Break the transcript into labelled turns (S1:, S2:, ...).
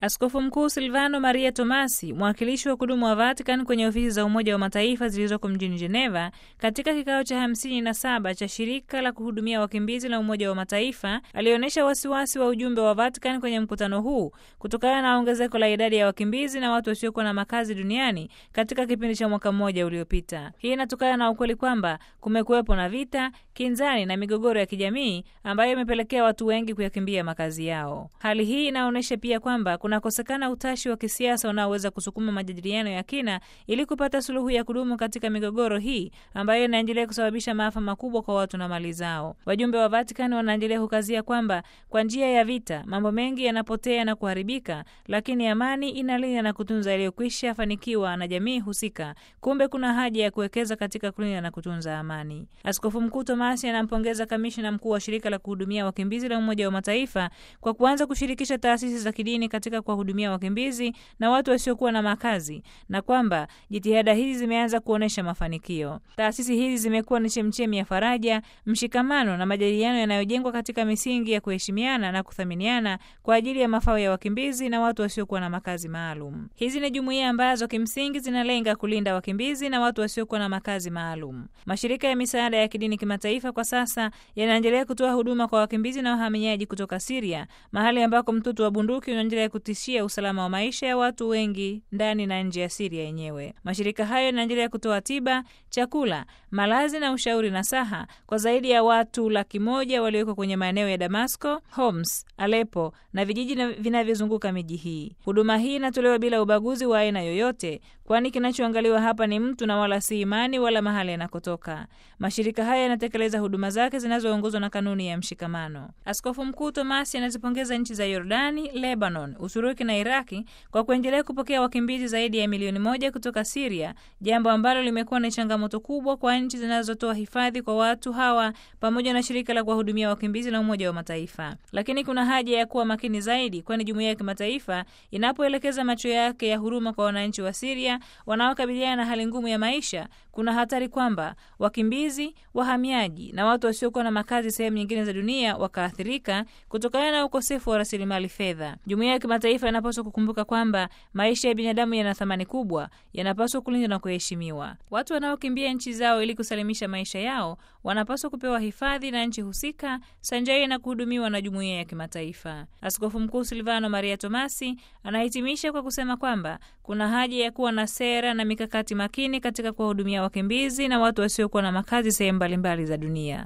S1: Askofu Mkuu Silvano Maria Tomasi, mwakilishi wa kudumu wa Vatican kwenye ofisi za Umoja wa Mataifa zilizoko mjini Geneva, katika kikao cha hamsini na saba cha shirika la kuhudumia wakimbizi la Umoja wa Mataifa, alionyesha wasiwasi wa ujumbe wa Vatican kwenye mkutano huu kutokana na ongezeko la idadi ya wakimbizi na watu wasiokuwa na makazi duniani katika kipindi cha mwaka mmoja uliopita. Hii inatokana na ukweli kwamba kumekuwepo na vita, kinzani na migogoro ya kijamii ambayo imepelekea watu wengi kuyakimbia makazi yao. Hali hii inaonyesha pia kwamba kunakosekana utashi wa kisiasa unaoweza kusukuma majadiliano ya kina ili kupata suluhu ya kudumu katika migogoro hii ambayo inaendelea kusababisha maafa makubwa kwa watu na mali zao. Wajumbe wa Vatican wanaendelea kukazia kwamba kwa njia ya vita mambo mengi yanapotea na kuharibika, lakini amani inalinda na kutunza yaliyokwisha fanikiwa na jamii husika. Kumbe kuna haja ya kuwekeza katika kulinda na kutunza amani. Askofu Mkuu Tomasi anampongeza kamishna mkuu wa shirika la kuhudumia wakimbizi la Umoja wa Mataifa kwa kuanza kushirikisha taasisi za kidini katika kuwahudumia wakimbizi na watu wasiokuwa na makazi na kwamba jitihada hizi zimeanza kuonyesha mafanikio. Taasisi hizi zimekuwa ni chemchemi ya faraja, mshikamano na majadiliano yanayojengwa katika misingi ya kuheshimiana na kuthaminiana kwa ajili ya mafao ya wakimbizi na watu wasiokuwa na makazi maalum. Hizi ni jumuiya ambazo kimsingi zinalenga kulinda wakimbizi na watu wasiokuwa na makazi maalum. Mashirika ya misaada ya kidini kimataifa kwa sasa yanaendelea kutoa huduma kwa wakimbizi na wahamiaji kutoka Siria, mahali ambako mtutu wa bunduki unaendelea kutishia usalama wa maisha ya watu wengi ndani na nje ya Siria yenyewe. Mashirika hayo yanaendelea kutoa tiba, chakula, malazi na ushauri na saha kwa zaidi ya watu laki moja walioko kwenye maeneo ya Damasco, Homs, Aleppo na vijiji vinavyozunguka miji hii. Huduma hii inatolewa bila ubaguzi wa aina yoyote, kwani kinachoangaliwa hapa ni mtu na wala si imani wala mahali anakotoka. Mashirika haya yanatekeleza huduma zake zinazoongozwa na kanuni ya mshikamano. Askofu Mkuu Tomasi anazipongeza nchi za Yordani, Lebanon, Uturuki na Iraki kwa kuendelea kupokea wakimbizi zaidi ya milioni moja kutoka Siria, jambo ambalo limekuwa ni changamoto kubwa kwa nchi zinazotoa hifadhi kwa watu hawa pamoja na shirika la kuwahudumia wakimbizi la Umoja wa Mataifa. Lakini kuna haja ya kuwa makini zaidi, kwani jumuiya ya kimataifa inapoelekeza macho yake ya huruma kwa wananchi wa Siria wanaokabiliana na hali ngumu ya maisha, kuna hatari kwamba wakimbizi, wahamiaji na watu wasiokuwa na makazi sehemu nyingine za dunia wakaathirika kutokana na ukosefu wa rasilimali fedha. Jumuiya ya kimataifa inapaswa kukumbuka kwamba maisha ya binadamu yana thamani kubwa, yanapaswa kulindwa na kuheshimiwa. Watu wanaokimbia nchi zao ili kusalimisha maisha yao wanapaswa kupewa hifadhi na nchi husika sanjari na kuhudumiwa na jumuiya ya kimataifa. Askofu Mkuu Silvano Maria Tomasi anahitimisha kwa kusema kwamba kuna haja ya kuwa na sera na mikakati makini katika kuwahudumia wakimbizi na watu wasiokuwa na makazi sehemu mbalimbali za dunia.